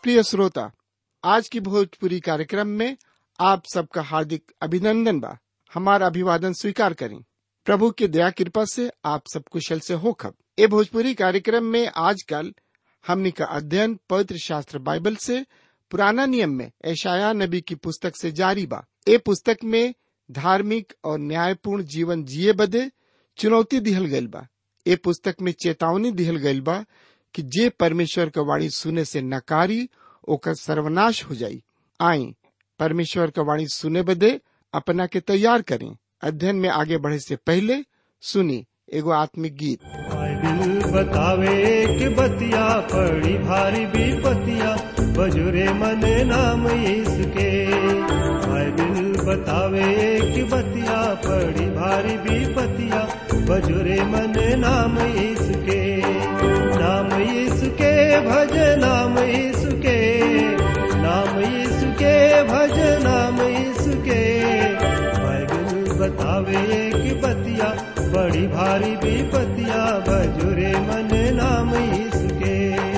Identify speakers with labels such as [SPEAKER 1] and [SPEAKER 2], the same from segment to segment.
[SPEAKER 1] प्रिय श्रोता आज की भोजपुरी कार्यक्रम में आप सबका हार्दिक अभिनंदन बा हमारा अभिवादन स्वीकार करें प्रभु की दया कृपा से आप सब कुशल से हो खब ए भोजपुरी कार्यक्रम में आजकल हमनी का अध्ययन पवित्र शास्त्र बाइबल से पुराना नियम में ऐशाया नबी की पुस्तक से जारी बा ए पुस्तक में धार्मिक और न्यायपूर्ण जीवन जिए बदे चुनौती दिहल गइल बा ए पुस्तक में चेतावनी दिहल गइल बा कि जे परमेश्वर का वाणी सुने से नकारी ओकर सर्वनाश हो जाई आई परमेश्वर का वाणी सुने बदे अपना के तैयार करें अध्ययन में आगे बढ़े से पहले सुनी एगो आत्मिक गीत
[SPEAKER 2] बाइबिल बतावे कि बतिया पड़ी भारी विपतिया बजुरे मन नाम इसके बाइबिल बतावे कि बतिया पड़ी भारी विपतिया बजुरे मन नाम इसके नाम इसके भज नाम इसके नाम इसके भज नाम इसके बाइबिल बतावे कि बतिया बड़ी भारी विपतिया बजुरे मन नाम इसके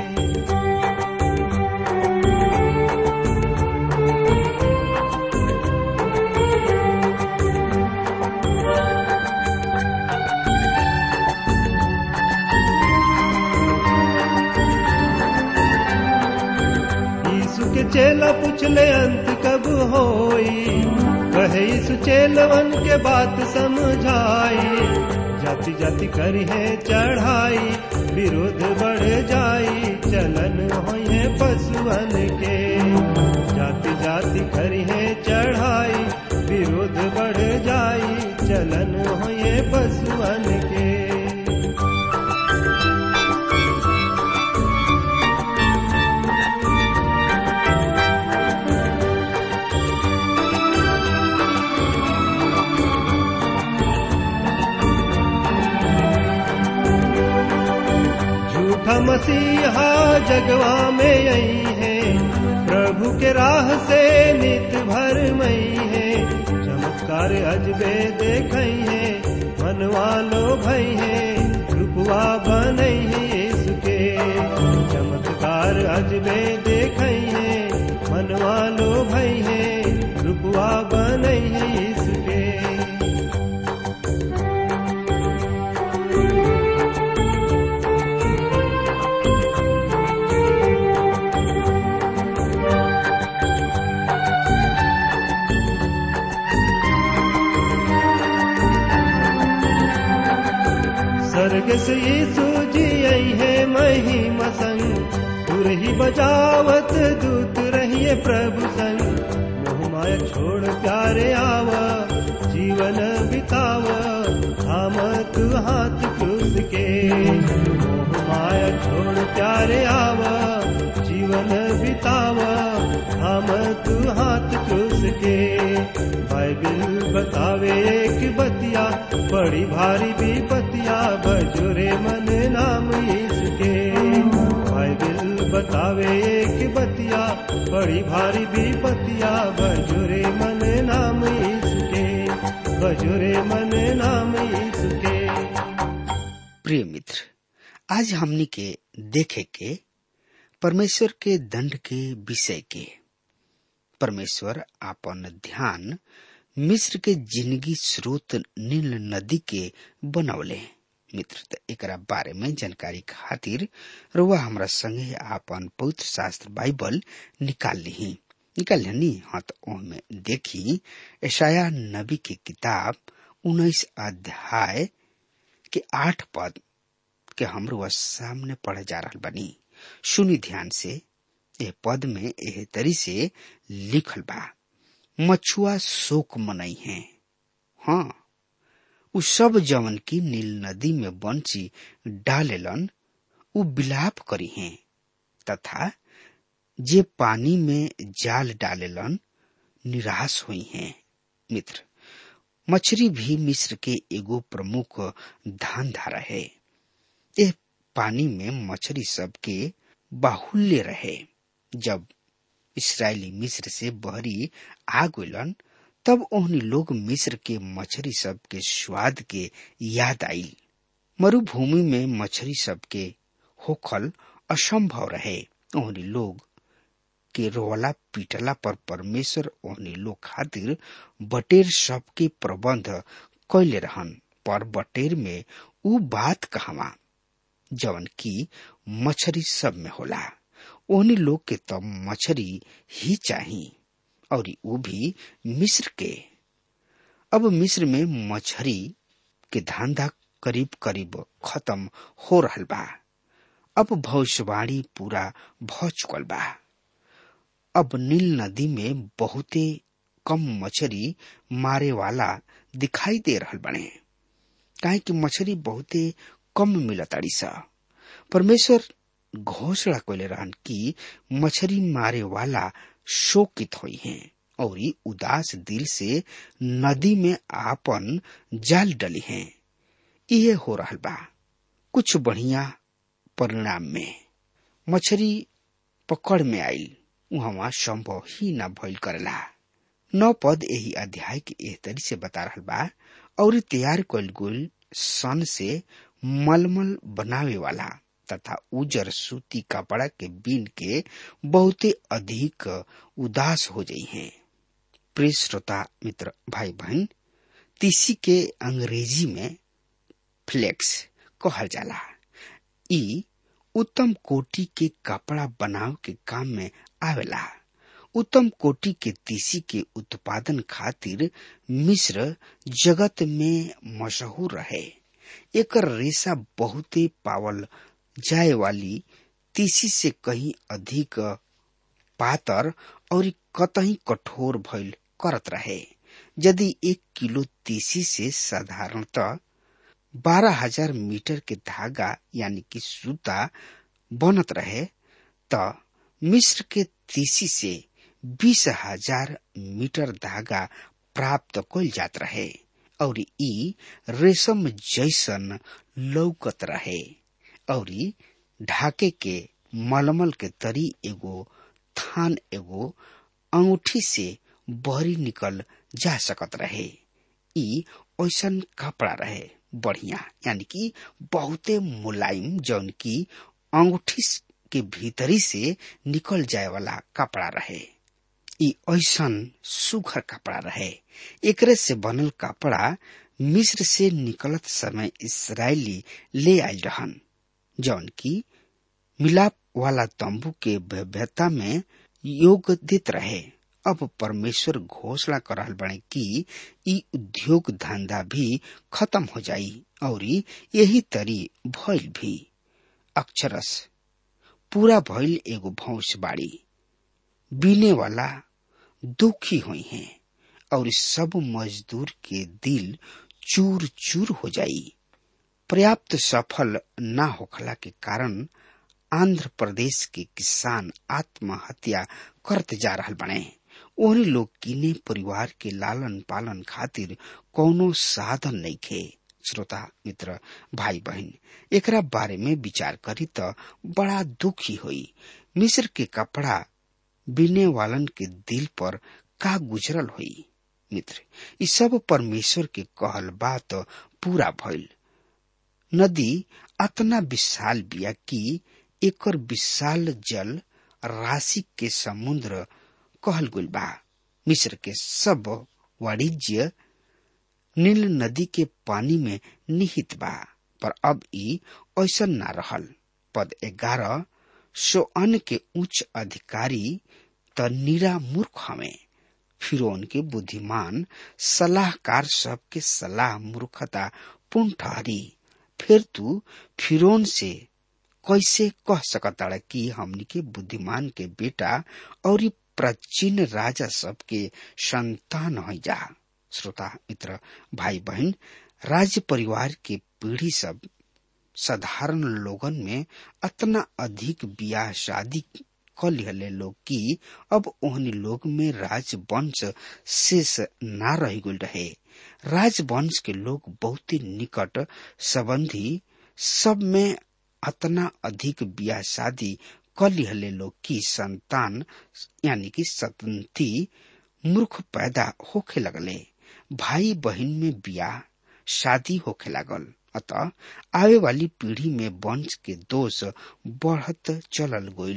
[SPEAKER 2] यीशु के चेला पूछले अंत कब होई कहे यीशु चेलवन के बात समझाई जाति जाति करी है चढ़ाई विरोध बढ़ जाई चलन होए पशुअन के जाति जाति करी है चढ़ाई विरोध बढ़ जाई चलन होए पशुअन के झूठा मसीहा जगवा में आई है प्रभु के राह से नित भर मई है चमत्कार अजबे देख है मनवा लो भई है रूपवा बनई है इसके चमत्कार अजबे देख है मनवा लो भई है रूपवा बनई है इसके स्वर्ग से यीशु जी आई है महिमा संग तुर ही बजावत दूत रहिए प्रभु संग मोह माया छोड़ प्यारे आवा जीवन बितावा थाम तू हाथ क्रूस के मोह माया छोड़ प्यारे आवा जीवन बितावा थाम तू हाथ क्रूस के बाइबिल बतावे कि बतिया बड़ी भारी विपतिया बजुरे मन नाम इसके बाइबिल बतावे कि बतिया बड़ी भारी विपतिया बजुरे मन नाम इसके बजुरे मन नाम इसके
[SPEAKER 3] प्रिय मित्र आज हमनी के देखे के परमेश्वर के दंड के विषय के परमेश्वर आपन ध्यान मिस्र के जिंदगी स्रोत नील नदी के बनौले मित्र त एकरा बारे में जानकारी खातिर रुआ हमरा संगे आपन पवित्र शास्त्र बाइबल निकाल ली निकाल ली हाँ तो में देखी ऐशाया नबी की किताब उन्नीस अध्याय के आठ पद के हमरो सामने पढ़े जा रहा बनी सुनी ध्यान से ए पद में एह तरी से लिखल बा मछुआ शोक मनई है हाँ उ सब जवन की नील नदी में बंसी डालेलन उ बिलाप करी है तथा जे पानी में जाल डालेलन निराश हुई हैं मित्र मछली भी मिस्र के एगो प्रमुख धान धारा है यह पानी में मछली सब के बाहुल्य रहे जब इसराइली मिस्र से बहरी आ गलन तब ओहनी लोग मिस्र के मछली सब के स्वाद के याद आई मरुभूमि में मछली सब के होखल असंभव रहे ओहनी लोग के रोला पीटला पर परमेश्वर ओहनी लोग खातिर बटेर सबके प्रबंध कैले रहन पर बटेर में उ बात कहवा जवन की मछरी सब में होला ओहनी लोग के तब मछरी ही चाही और उ भी मिस्र के अब मिस्र में मछरी के धंधा करीब करीब खत्म हो रहल बा अब भविष्यवाणी पूरा भ चुकल बा अब नील नदी में बहुते कम मछरी मारे वाला दिखाई दे रहल बने काहे कि मछरी बहुते कम मिलताड़ी सा परमेश्वर घोषणा कैले रहन कि मछरी मारे वाला शोकित हुई हैं और उदास दिल से नदी में आपन जाल डली हैं ये हो रहल बा कुछ बढ़िया परिणाम में मछरी पकड़ में आयल वहां संभव ही न भइल करेला नौ पद यही अध्याय के एह तरी से बता रहल बा और तैयार कल गुल सन से मलमल बनावे वाला तथा उजर सूती कपड़ा के बीन के बहुते अधिक उदास हो जाई हैं प्रिय श्रोता मित्र भाई बहन तीसी के अंग्रेजी में फ्लेक्स कहल जाला ई उत्तम कोटि के कपड़ा बनाव के काम में आवेला उत्तम कोटि के तीसी के उत्पादन खातिर मिस्र जगत में मशहूर रहे एकर रेशा बहुते पावल जाए वाली तीसी से कहीं अधिक पातर और कतही कठोर भइल करत रहे यदि एक किलो तीसी से साधारणतः बारह हजार मीटर के धागा यानी कि सूता बनत रहे त मिस्र के तीसी से बीस हजार मीटर धागा प्राप्त कल जात रहे और ई रेशम जैसन लौकत रहे और ढाके के मलमल के तरी एगो थान एगो अंगूठी से बहरी निकल जा सकत रहे ई ऐसन कपड़ा रहे बढ़िया यानी कि बहुते मुलायम जौन की अंगूठी के भीतरी से निकल जाए वाला कपड़ा रहे ई ऐसन सुघर कपड़ा रहे एकरे से बनल कपड़ा मिस्र से निकलत समय इसराइली ले आयल रहन जौन की मिलाप वाला तंबू के भव्यता में योग देत रहे अब परमेश्वर घोषणा कर रहल बने कि ई उद्योग धंधा भी खत्म हो जाई और यही तरी भइल भी अक्षरस पूरा भइल एगो भौस बाड़ी बीने वाला दुखी हुई हैं और सब मजदूर के दिल चूर चूर हो जाई पर्याप्त सफल न होखला के कारण आंध्र प्रदेश के किसान आत्महत्या करते जा रहल बने ओहनी लोग किने परिवार के लालन पालन खातिर कौनो साधन नहीं खे श्रोता मित्र भाई बहन एकरा बारे में विचार करी त बड़ा दुखी हुई मिस्र के कपड़ा बिने वालन के दिल पर का गुजरल हुई मित्र इ सब परमेश्वर के कहल बात पूरा भइल नदी अतना विशाल बिया कि एकर विशाल जल राशि के समुद्र कहल गुल बा मिस्र के सब वाणिज्य नील नदी के पानी में निहित बा पर अब ई ऐसा न रहल पद ग्यारह सो अन्न के उच्च अधिकारी त निरा मूर्ख हमें फिरौन के बुद्धिमान सलाहकार सबके सलाह मूर्खता पूर्ण ठहरी फिर तू फिरौन से कैसे कह सकता कि हमनी के बुद्धिमान के बेटा और प्राचीन राजा सबके संतान हो जा श्रोता मित्र भाई बहन राज्य परिवार के पीढ़ी सब साधारण लोगन में अतना अधिक ब्याह शादी क लिहले लोग कि अब ओहनी लोग में राजवंश शेष ना रह गल रहे राजवंश के लोग बहुत ही निकट संबंधी सब में अतना अधिक ब्याह शादी क लिहले लोग की संतान यानी कि सतंती मूर्ख पैदा होखे लगले भाई बहन में ब्याह शादी होखे लागल अतः आवे वाली पीढ़ी में वंश के दोष बढ़त चलल गईल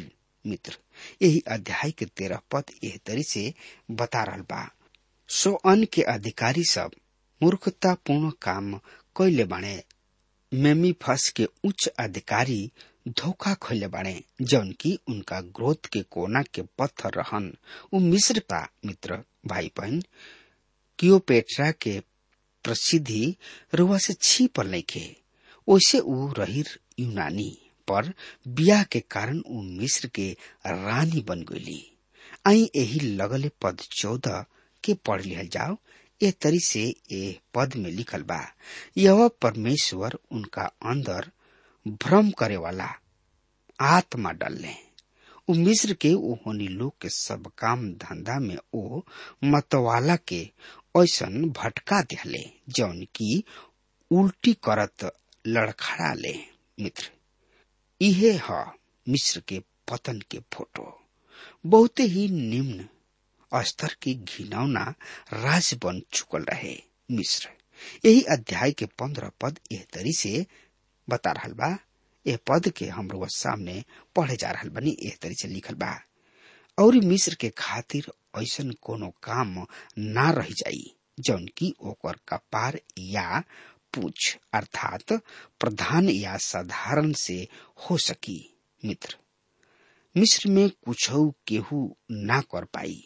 [SPEAKER 3] मित्र यही अध्याय के तेरह पद एह तरी से बता रहा बा सो अन के अधिकारी सब मूर्खतापूर्ण काम कैले बाणे मेमी फस के उच्च अधिकारी धोखा खोले बाणे जौन की उनका ग्रोथ के कोना के पत्थर रहन उ मिस्र का मित्र भाई बहन कियोपेट्रा के प्रसिद्धि रुआ से छिपल नइखे ओसे ऊ रहिर यूनानी पर बियाह के कारण ऊ मिस्र के रानी बन गईली आई यही लगले पद चौदह के पढ़ लिहल जाओ ए तरी से ए पद में लिखल बा यह परमेश्वर उनका अंदर भ्रम करे वाला आत्मा डलले उ मिस्र के ओहनी लोग के सब काम धंधा में ओ मतवाला के ऐसन भटका दिहले जौन की उल्टी करत लड़खड़ा ले मित्र इहे ह मिस्र के पतन के फोटो बहुते ही निम्न स्तर के घिनौना राज बन चुकल रहे मिस्र यही अध्याय के पंद्रह पद एह तरी से बता रहा बा यह पद के हम लोग सामने पढ़े जा रहा बनी एह तरी से लिखल बा और मिस्र के खातिर ऐसन कोनो काम ना रह जाई जौन की ओकर कपार या पूछ अर्थात प्रधान या साधारण से हो सकी मित्र मिस्र में कुछ केहू ना कर पाई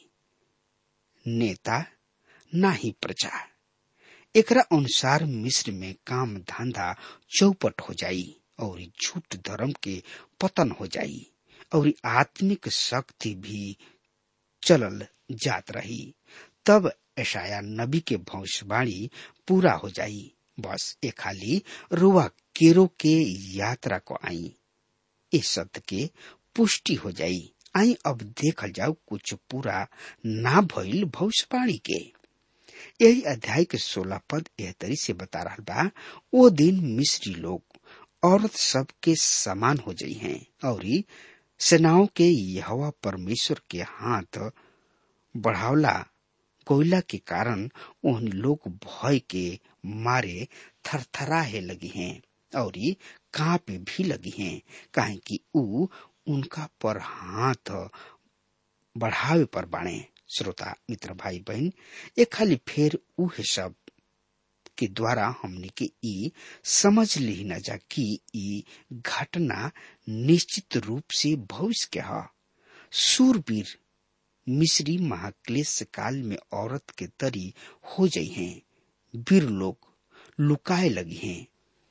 [SPEAKER 3] नेता ना ही प्रजा एकरा अनुसार मिस्र में काम धंधा चौपट हो जाई और झूठ धर्म के पतन हो जाई और आत्मिक शक्ति भी चलल जात रही तब ऐशाया नबी के भविष्यवाणी पूरा हो जाई बस ए खाली रुआ केरो के यात्रा को आई इस सत्य के पुष्टि हो जाई आई अब देखल जाओ कुछ पूरा ना भइल भविष्यवाणी के यही अध्याय के सोलह पद एह तरी से बता रहा बा वो दिन मिस्री लोग औरत सब के समान हो जाई हैं और सेनाओं के यहवा परमेश्वर के हाथ बढ़ावला कोयला के कारण उन लोग भय के मारे थरथराहे लगी हैं और कांपे भी लगी हैं काहे कि ऊ उनका पर हाथ बढ़ावे पर बाणे श्रोता मित्र भाई बहन ये खाली फेर उहे सब के द्वारा हमने के ई समझ ली न जा कि ई घटना निश्चित रूप से भविष्य के ह सूरवीर मिस्री महाक्लेश काल में औरत के तरी हो जाई हैं वीर लोग लुकाए लगी हैं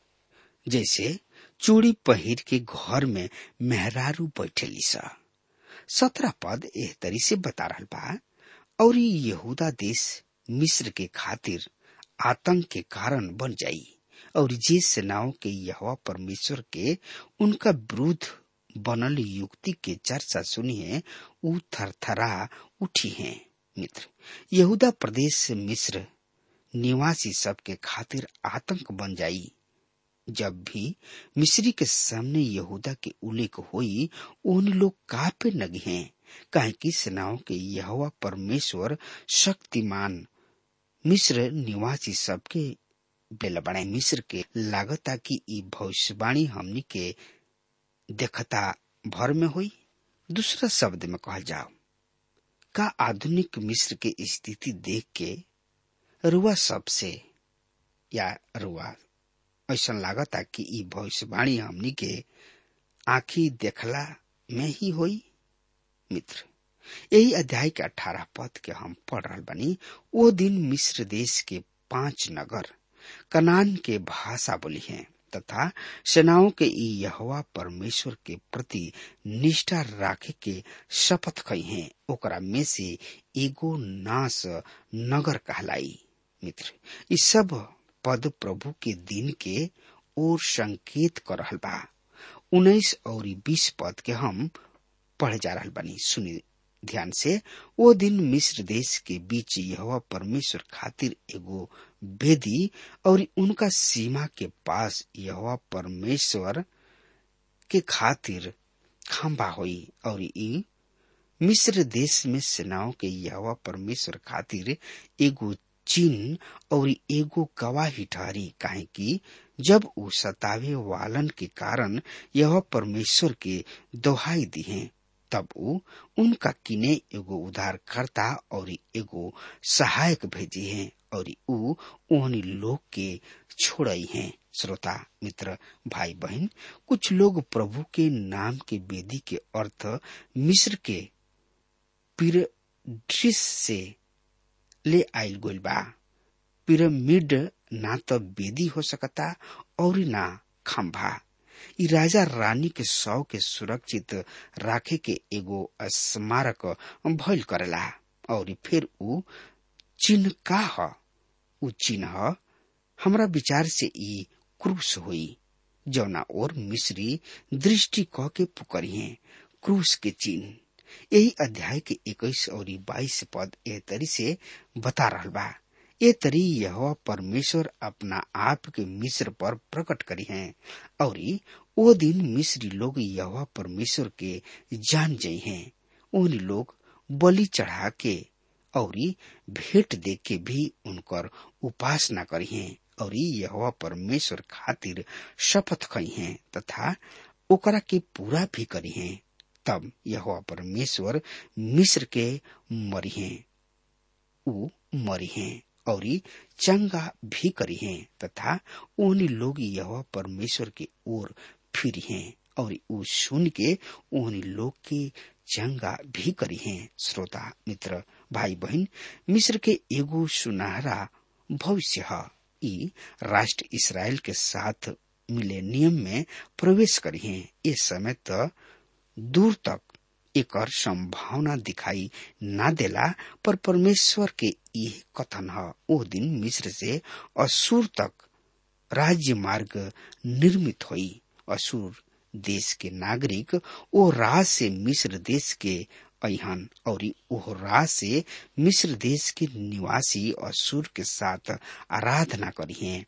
[SPEAKER 3] जैसे चूड़ी पहिर के घर में मेहरारू बैठेली सा सत्रह पद एह तरी से बता रहा बा और यहूदा देश मिस्र के खातिर आतंक के कारण बन जाई और जे सेनाओं के यहवा परमेश्वर के उनका विरुद्ध बनल युक्ति के चर्चा सुनी है उ थरथरा उठी है मित्र यहूदा प्रदेश से मिस्र निवासी सबके खातिर आतंक बन जाई जब भी मिस्री के सामने यहूदा के उल्लेख हुई उन लोग कापे लगे हैं काहे कि सेनाओं के यहवा परमेश्वर शक्तिमान मिस्र निवासी सबके बेल बड़े मिस्र के लागता कि ई भविष्यवाणी हमनी के देखता भर में हुई दूसरा शब्द में कहल जाओ का आधुनिक मिस्र के स्थिति देख के रुआ सबसे या रुआ ऐसा लागता कि ई भविष्यवाणी हमनी के आखी देखला में ही होई मित्र यही अध्याय के अठारह पद के हम पढ़ रहा बनी वो दिन मिस्र देश के पांच नगर कनान के भाषा बोली हैं तथा सेनाओं के ई यहवा परमेश्वर के प्रति निष्ठा राखे के शपथ कही हैं ओकरा में से एगो नाश नगर कहलाई मित्र इस सब पद प्रभु के दिन के ओर संकेत कर रहल बा उन्नीस और बीस पद के हम पढ़े जा रहा बनी सुनी ध्यान से वो दिन मिस्र देश के बीच यह परमेश्वर खातिर एगो वेदी और उनका सीमा के पास यह परमेश्वर के खातिर खंबा हुई और ई मिस्र देश में सेनाओं के यह परमेश्वर खातिर एगो चिन्ह और एगो गवाही ठहरी काहे कि जब उ सतावे वालन के कारण यह परमेश्वर के दोहाई दी है तब ऊ उनका किने एगो उद्धारकर्ता और एगो सहायक भेजी हैं और ऊ ओहनी लोग के छोड़ई हैं श्रोता मित्र भाई बहन कुछ लोग प्रभु के नाम के वेदी के अर्थ मिस्र के पिरड्रिस से ले आयल गोल बा पिरामिड ना तो वेदी हो सकता और ना खंभा इ राजा रानी के शव के सुरक्षित राखे के एगो स्मारक भइल करेला और फिर ऊ चिन्ह का ह ऊ चिन्ह हमरा विचार से ई क्रूस हुई जौना और मिस्री दृष्टि क के पुकरिए क्रूस के चिन्ह यही अध्याय के इक्कीस और बाईस पद ए तरी से बता रहल बा ए तरी यह परमेश्वर अपना आप के मिस्र पर प्रकट करी है और ओ दिन मिस्री लोग यह परमेश्वर के जान जई हैं उन लोग बलि चढ़ा के और भेंट दे के भी उनकर उपासना करी हैं और यह परमेश्वर खातिर शपथ खई हैं तथा ओकरा के पूरा भी करी हैं तब यह परमेश्वर मिस्र के मरी हैं ऊ मरी हैं और चंगा भी करी हैं तथा उन लोग यह परमेश्वर के ओर फिरी हैं और ऊ सुन के उन लोग के चंगा भी करी हैं श्रोता मित्र भाई बहन मिस्र के एगो सुनहरा भविष्य है ई राष्ट्र इसराइल के साथ मिलेनियम में प्रवेश करी हैं इस समय तो दूर तक एकर संभावना दिखाई ना देला पर परमेश्वर के यह कथन है ओ दिन मिस्र से असुर तक राज्य मार्ग निर्मित हुई असुर देश के नागरिक ओ राह से मिस्र देश के अहन और ओह राह से मिस्र देश के निवासी असुर के साथ आराधना करी हैं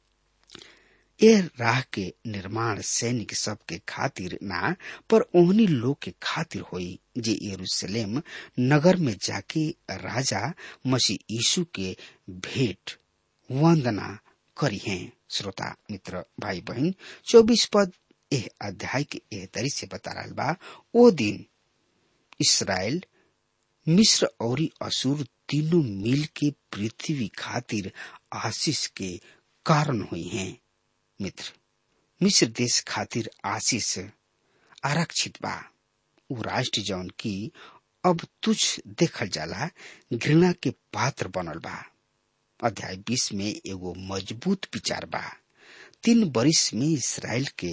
[SPEAKER 3] ए राह के निर्माण सैनिक सब के खातिर ना पर ओहनी लोग के खातिर होई जे यरूशलेम नगर में जाके राजा मसीह यीशु के भेंट वंदना करी हैं श्रोता मित्र भाई बहन चौबीस पद एह अध्याय के एह तरी से बता रहा बा ओ दिन इसराइल मिस्र और असुर तीनों मिल के पृथ्वी खातिर आशीष के कारण हुई हैं मित्र मिस्र देश खातिर आशीष आरक्षित बा उ राष्ट्र जौन की अब तुझ देखल जाला घृणा के पात्र बनल बा अध्याय बीस में एगो मजबूत विचार बा तीन बरिस में इसराइल के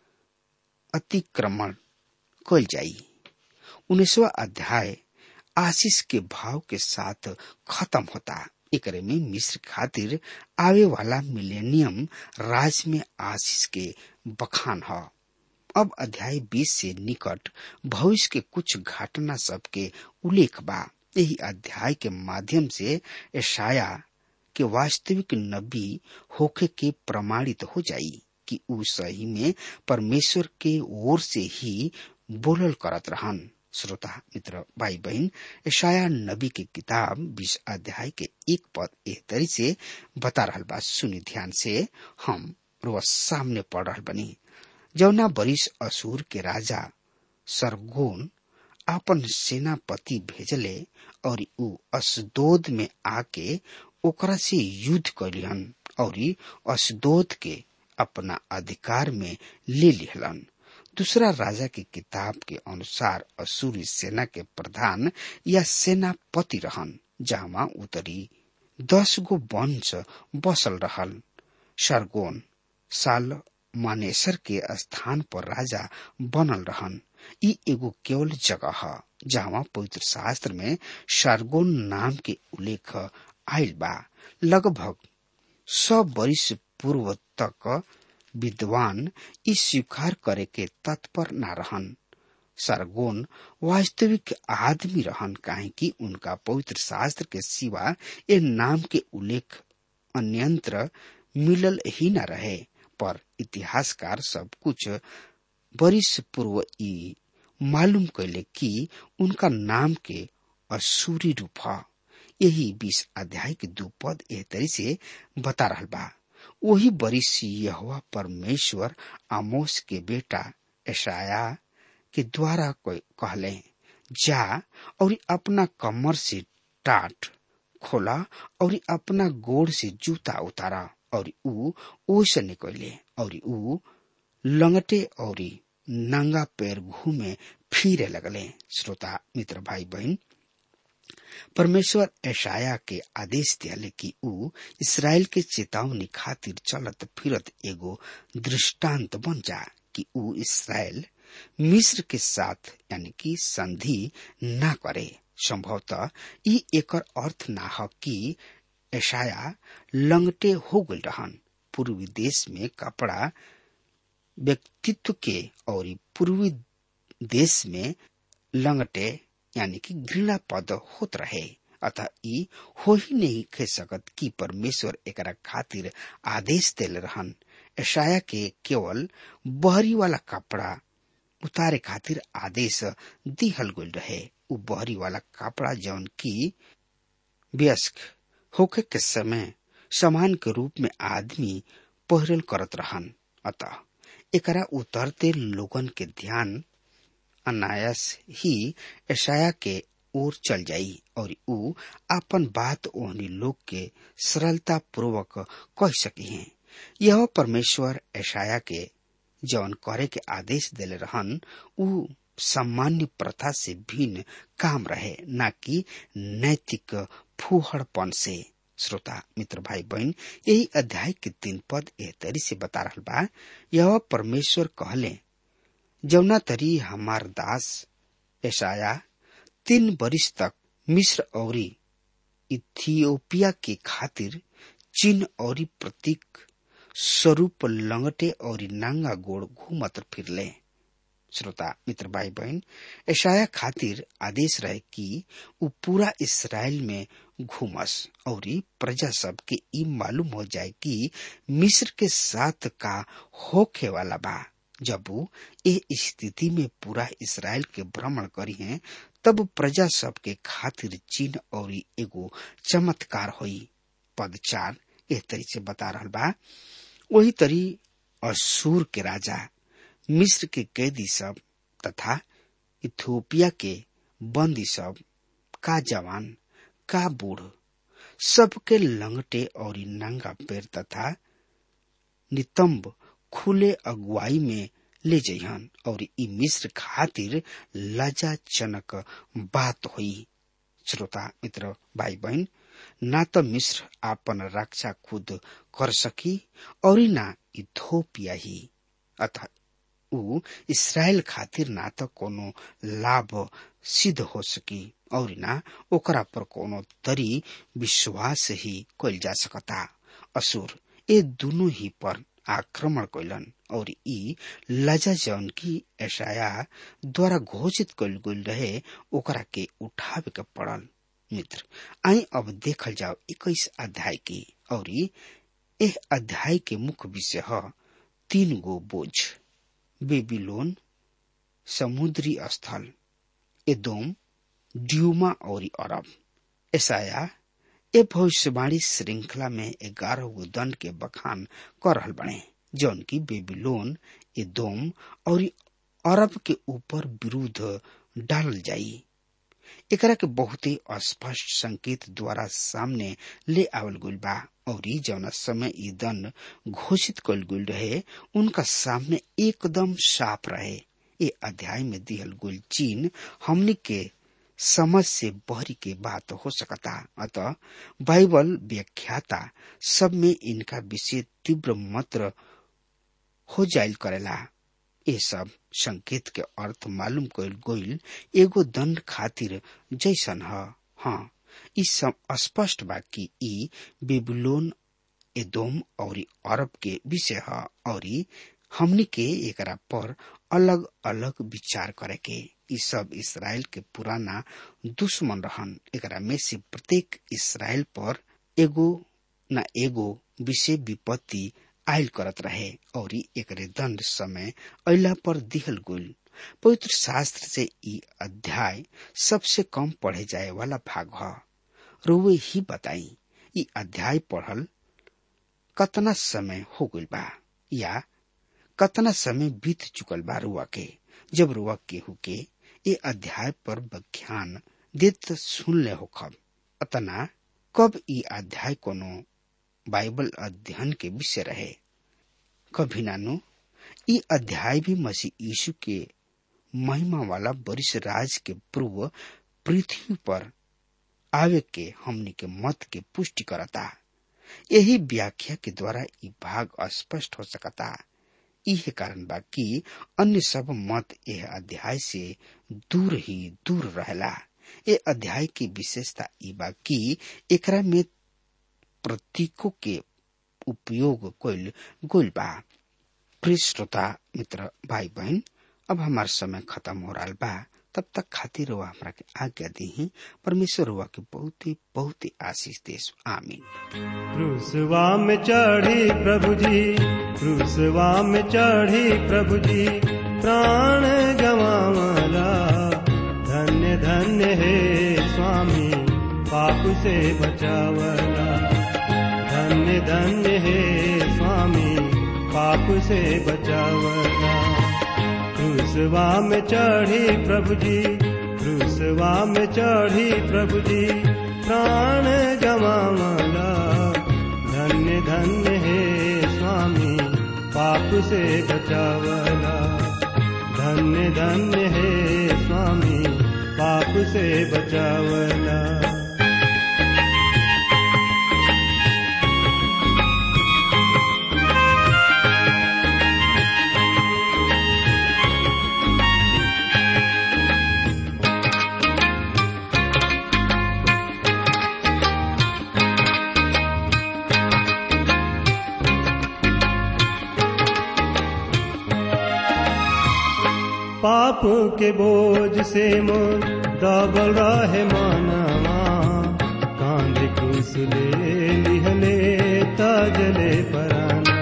[SPEAKER 3] अतिक्रमण कल जाई उन्नीसवा अध्याय आशीष के भाव के साथ खत्म होता एकरे में मिस्र खातिर आवे वाला मिलेनियम राज में आशीष के बखान है अब अध्याय 20 से निकट भविष्य के कुछ घटना सब के उल्लेख बा यही अध्याय के माध्यम से ईशाया के वास्तविक नबी होके के प्रमाणित हो जाई कि उ सही में परमेश्वर के ओर से ही बोलल करत रहन श्रोता मित्र भाई बहन ईशाया नबी के किताब बीस अध्याय के एक पद एह तरी से बता रहल बा सुनी ध्यान से हम रोज सामने पढ़ रहल बनी जौना बरिस असुर के राजा सरगोन अपन सेनापति भेजले और उ असदोद में आके ओकरा से युद्ध कैलिहन और असदोद के अपना अधिकार में ले लिहलन दूसरा राजा की किताब के अनुसार असुरी सेना के प्रधान या सेनापति रहन जहाँ उतरी दस गो वंश बसल रहल सरगोन साल मानेसर के स्थान पर राजा बनल रहन ई एगो केवल जगह है जहाँ पवित्र शास्त्र में सरगोन नाम के उल्लेख आयल बा लगभग सौ वर्ष पूर्व तक विद्वान इस स्वीकार करे के तत्पर न रहन सरगोन वास्तविक आदमी रहन काहे कि उनका पवित्र शास्त्र के सिवा ये नाम के उल्लेख अन्यंत्र मिलल ही न रहे पर इतिहासकार सब कुछ बरिस पूर्व ई मालूम कैले कि उनका नाम के असूरी रूप है यही बीस अध्याय के दो पद एह तरी से बता रहा बा वही बरिस यहोवा परमेश्वर आमोस के बेटा ऐशाया के द्वारा कोई कहले जा और अपना कमर से टाट खोला और अपना गोड़ से जूता उतारा और ऊ ओसे निकले और ऊ लंगटे और नंगा पैर घूमे फिरे लगले श्रोता मित्र भाई बहन परमेश्वर ऐशाया के आदेश दियाले कि ऊ इसराइल के चेतावनी खातिर चलत फिरत एगो दृष्टांत बन जा कि ऊ इसराइल मिस्र के साथ यानी कि संधि ना करे संभवतः ई एकर अर्थ ना ह कि ऐशाया लंगटे हो गल रहन पूर्वी देश में कपड़ा व्यक्तित्व के और पूर्वी देश में लंगटे यानी कि घृणा पद होत रहे अतः ई हो ही नहीं कह सकत कि परमेश्वर एकरा खातिर आदेश देले रहन ऐशाया के केवल बहरी वाला कपड़ा उतारे खातिर आदेश दिहल गल रहे उ बहरी वाला कपड़ा जौन की व्यस्क होके के समय समान के रूप में आदमी पहरल करत रहन अतः एकरा उतरते लोगन के ध्यान अनायास ही ऐशाया के ओर चल जाई और ऊ अपन बात ओहनी लोग के सरलता पूर्वक कह सकी हैं यह परमेश्वर ऐशाया के जौन करे के आदेश देले रहन ऊ सामान्य प्रथा से भिन्न काम रहे न कि नैतिक फूहड़पन से श्रोता मित्र भाई बहन यही अध्याय के तीन पद एह तरी से बता रहा बा यह परमेश्वर कहले जौना तरी हमार दास ऐसाया तीन बरिस तक मिस्र और इथियोपिया के खातिर चिन्ह और प्रतीक स्वरूप लंगटे और नांगा गोड़ घूमत फिरले श्रोता मित्र भाई बहन ऐशाया खातिर आदेश रहे कि उ पूरा इसराइल में घूमस और प्रजा सब के ई मालूम हो जाए कि मिस्र के साथ का होखे वाला बा जब वो ए स्थिति में पूरा इसराइल के भ्रमण करी हैं तब प्रजा सब के खातिर चिन्ह और एगो चमत्कार होई पद चार एह तरी से बता रहा बा वही तरी असूर के राजा मिस्र के कैदी सब तथा इथियोपिया के बंदी सब का जवान का बूढ़ सबके लंगटे और नंगा पैर तथा नितंब खुले अगुवाई में ले जइहन और ई मिस्र खातिर लजाजनक बात हुई श्रोता मित्र भाई बहन ना तो मिस्र आपन रक्षा खुद कर सकी और ना इथोपिया ही अतः ऊ इसराइल खातिर ना तो कोनो लाभ सिद्ध हो सकी और ना ओकरा पर कोनो तरी विश्वास ही कल जा सकता असुर ये दोनों ही पर आक्रमण कैलन और ई लजा जौन की ऐशाया द्वारा घोषित कल गल रहे ओकरा के उठावे के पड़ल मित्र आई अब देखल जाओ इक्कीस अध्याय की और एह अध्याय के मुख्य विषय है तीन गो बोझ बेबीलोन समुद्री स्थल एदोम ड्यूमा और अरब ऐसाया ए भविष्यवाणी श्रृंखला में ग्यारह गो दंड के बखान कर रहल बने जौन की बेबीलोन एदोम और अरब के ऊपर विरुद्ध डालल जाई एकरा के बहुत ही स्पष्ट संकेत द्वारा सामने ले आवल गुल बा और जौना समय ई दंड घोषित कल गुल रहे उनका सामने एकदम साफ रहे ये अध्याय में दिहल गुल चीन हमने के समझ से बहरी के बात हो सकता अतः बाइबल व्याख्याता सब में इनका विषय तीव्र मात्र हो जायल करेला ये सब संकेत के अर्थ मालूम कल गोइल एगो दंड खातिर जैसन ह हाँ ई सब स्पष्ट बा कि ई बेबुलोन एदोम और अरब के विषय है और हमनी के एकरा पर अलग अलग विचार करे के ई सब इसराइल के पुराना दुश्मन रहन एकरा में से प्रत्येक इसराइल पर एगो न एगो विषय विपत्ति आयल करत रहे और एकरे दंड समय अला पर दिहल गुल पवित्र शास्त्र से ई अध्याय सबसे कम पढ़े जाए वाला भाग है रुए ही बताई ई अध्याय पढ़ल कतना समय हो गइल बा या कतना समय बीत चुकल बा रुआ के जब रुआ केहू के ये अध्याय पर व्याख्यान देत सुन ले हो खब अतना कब ई अध्याय कोनो बाइबल अध्ययन के विषय रहे कभी नानु ई अध्याय भी मसीह यीशु के महिमा वाला वरिष्ठ राज के पूर्व पृथ्वी पर आवे के हमनी के मत के पुष्टि करता यही व्याख्या के द्वारा ई भाग स्पष्ट हो सकता इहे कारण बा कि अन्य सब मत यह अध्याय से दूर ही दूर रहेला ये अध्याय की विशेषता ई बा कि एकरा में प्रतीकों के उपयोग कइल गइल बा प्रिय श्रोता मित्र भाई बहन अब हमार समय खत्म हो रहा बा तब तक खातिर हुआ हमरा के आज्ञा दी परमेश्वर हुआ के बहुत ही बहुत ही आशीष देश आमीन
[SPEAKER 2] क्रूसवा में चढ़ी प्रभु जी क्रूसवा में चढ़ी प्रभु जी प्राण गवावला धन्य धन्य हे स्वामी पाप से बचावला धन्य धन्य हे स्वामी पाप से बचावला क्रूसवा में चढ़ी प्रभु जी क्रूसवा में चढ़ी प्रभु जी प्राण गवावला धन्य धन्य हे स्वामी पाप से बचावला धन्य धन्य हे स्वामी पाप से बचावला पाप के बोझ से मोर दबल रहे मानवा कांध कुस ले लिहले तजले पराना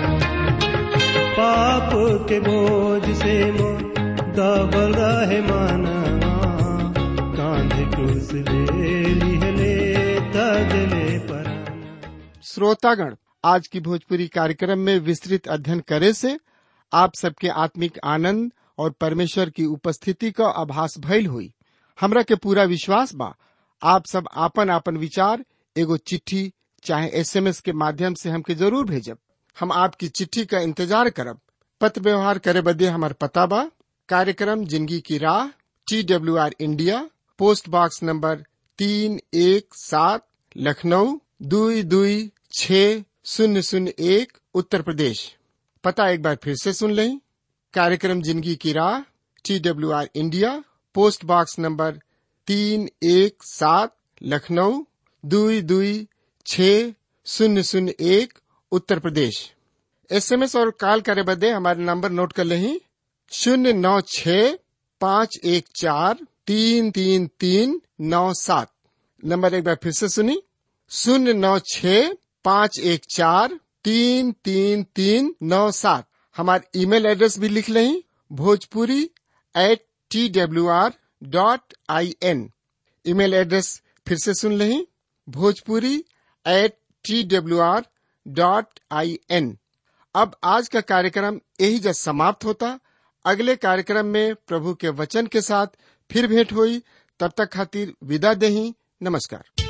[SPEAKER 2] पाप के बोझ से मोर दबल रहे मानवा कांध कुस ले लिहले तजले पराना
[SPEAKER 1] श्रोतागण आज की भोजपुरी कार्यक्रम में विस्तृत अध्ययन करे से आप सबके आत्मिक आनंद और परमेश्वर की उपस्थिति का आभास भइल हुई हमरा के पूरा विश्वास बा आप सब आपन आपन विचार एगो चिट्ठी चाहे एसएमएस के माध्यम से हमके जरूर भेजब हम आपकी चिट्ठी का इंतजार करब पत्र व्यवहार करे बदे हमार पता बा कार्यक्रम जिंदगी की राह T W R India post box number तीन एक सात लखनऊ दुई दुई छ शून्य शून्य एक उत्तर प्रदेश पता एक बार फिर से सुन लें कार्यक्रम जिंदगी की राह T W R India post box number तीन एक सात लखनऊ दुई दुई छ शून्य शून्य एक उत्तर प्रदेश एसएमएस और कॉल करे बदे हमारे नंबर नोट कर लें शून्य नौ छ पाँच एक चार तीन तीन तीन नौ सात नंबर एक बार फिर से सुनी शून्य नौ छ पाँच एक चार तीन तीन तीन नौ सात हमारे ईमेल एड्रेस भी लिख लें Bhojpuri at T W R dot I N email address फिर से सुन लें Bhojpuri at T W R dot I N अब आज का कार्यक्रम यही जब समाप्त होता अगले कार्यक्रम में प्रभु के वचन के साथ फिर भेंट हुई तब तक खातिर विदा दही नमस्कार